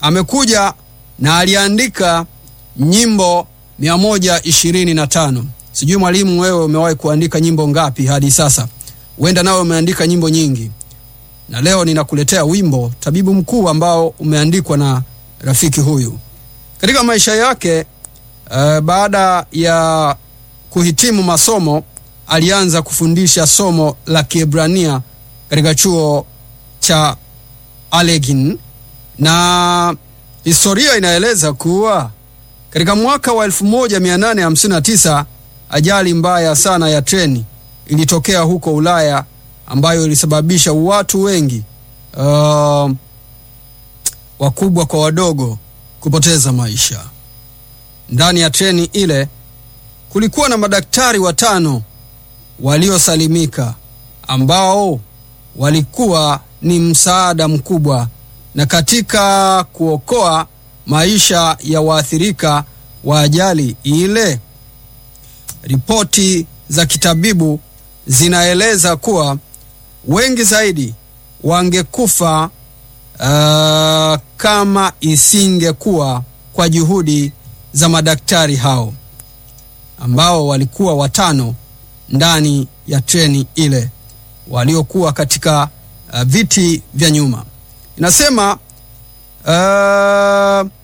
amekuja na aliandika nyimbo 125. Sijui mwalimu, wewe umewahi kuandika nyimbo ngapi hadi sasa? Huenda nawe umeandika nyimbo nyingi, na leo ninakuletea wimbo Tabibu Mkuu ambao umeandikwa na rafiki huyu. Katika maisha yake uh, baada ya kuhitimu masomo alianza kufundisha somo la Kiebrania katika chuo cha Allegheny, na historia inaeleza kuwa katika mwaka wa 1859 ajali mbaya sana ya treni ilitokea huko Ulaya ambayo ilisababisha watu wengi uh, wakubwa kwa wadogo kupoteza maisha. Ndani ya treni ile kulikuwa na madaktari watano waliosalimika ambao walikuwa ni msaada mkubwa na katika kuokoa maisha ya waathirika wa ajali ile. Ripoti za kitabibu zinaeleza kuwa wengi zaidi wangekufa uh, kama isingekuwa kwa juhudi za madaktari hao ambao walikuwa watano ndani ya treni ile waliokuwa katika uh, viti vya nyuma. Inasema uh,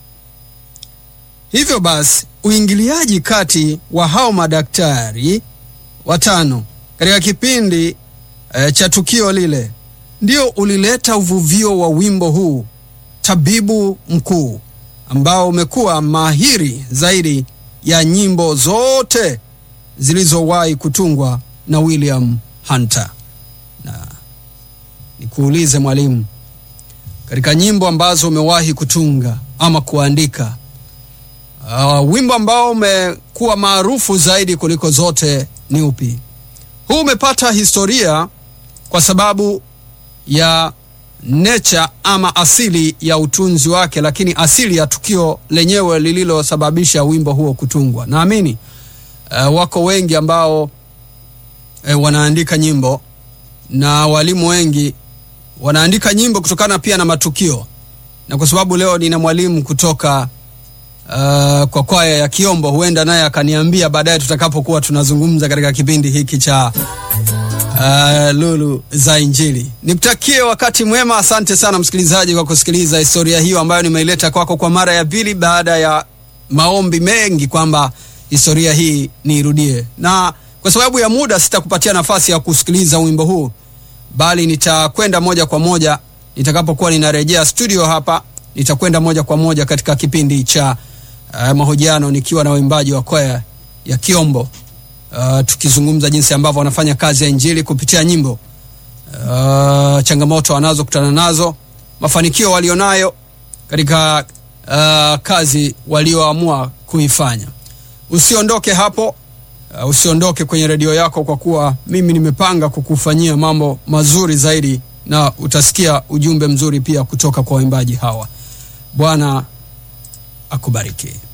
hivyo basi uingiliaji kati wa hao madaktari watano katika kipindi uh, cha tukio lile ndio ulileta uvuvio wa wimbo huu Tabibu Mkuu ambao umekuwa mahiri zaidi ya nyimbo zote zilizowahi kutungwa na William Hunter. Na nikuulize mwalimu, katika nyimbo ambazo umewahi kutunga ama kuandika, uh, wimbo ambao umekuwa maarufu zaidi kuliko zote ni upi? Huu umepata historia kwa sababu ya nature ama asili ya utunzi wake, lakini asili ya tukio lenyewe lililosababisha wimbo huo kutungwa. Naamini uh, wako wengi ambao uh, wanaandika nyimbo na walimu wengi wanaandika nyimbo kutokana pia na matukio, na kwa sababu leo nina mwalimu kutoka uh, kwa kwaya ya Kiombo, huenda naye akaniambia baadaye tutakapokuwa tunazungumza katika kipindi hiki cha Uh, Lulu za Injili. Nikutakie wakati mwema. Asante sana msikilizaji kwa kusikiliza historia hiyo ambayo nimeileta kwako kwa mara ya pili baada ya maombi mengi kwamba historia hii niirudie, na kwa sababu ya muda sitakupatia nafasi ya kusikiliza wimbo huu, bali nitakwenda moja kwa moja nitakapokuwa ninarejea studio hapa, nitakwenda moja kwa moja katika kipindi cha uh, mahojiano nikiwa na waimbaji wa kwaya ya Kiombo. Uh, tukizungumza jinsi ambavyo wanafanya kazi ya injili kupitia nyimbo, uh, changamoto wanazokutana nazo, mafanikio walionayo katika uh, kazi walioamua kuifanya. Usiondoke hapo, uh, usiondoke kwenye redio yako, kwa kuwa mimi nimepanga kukufanyia mambo mazuri zaidi, na utasikia ujumbe mzuri pia kutoka kwa waimbaji hawa. Bwana akubariki.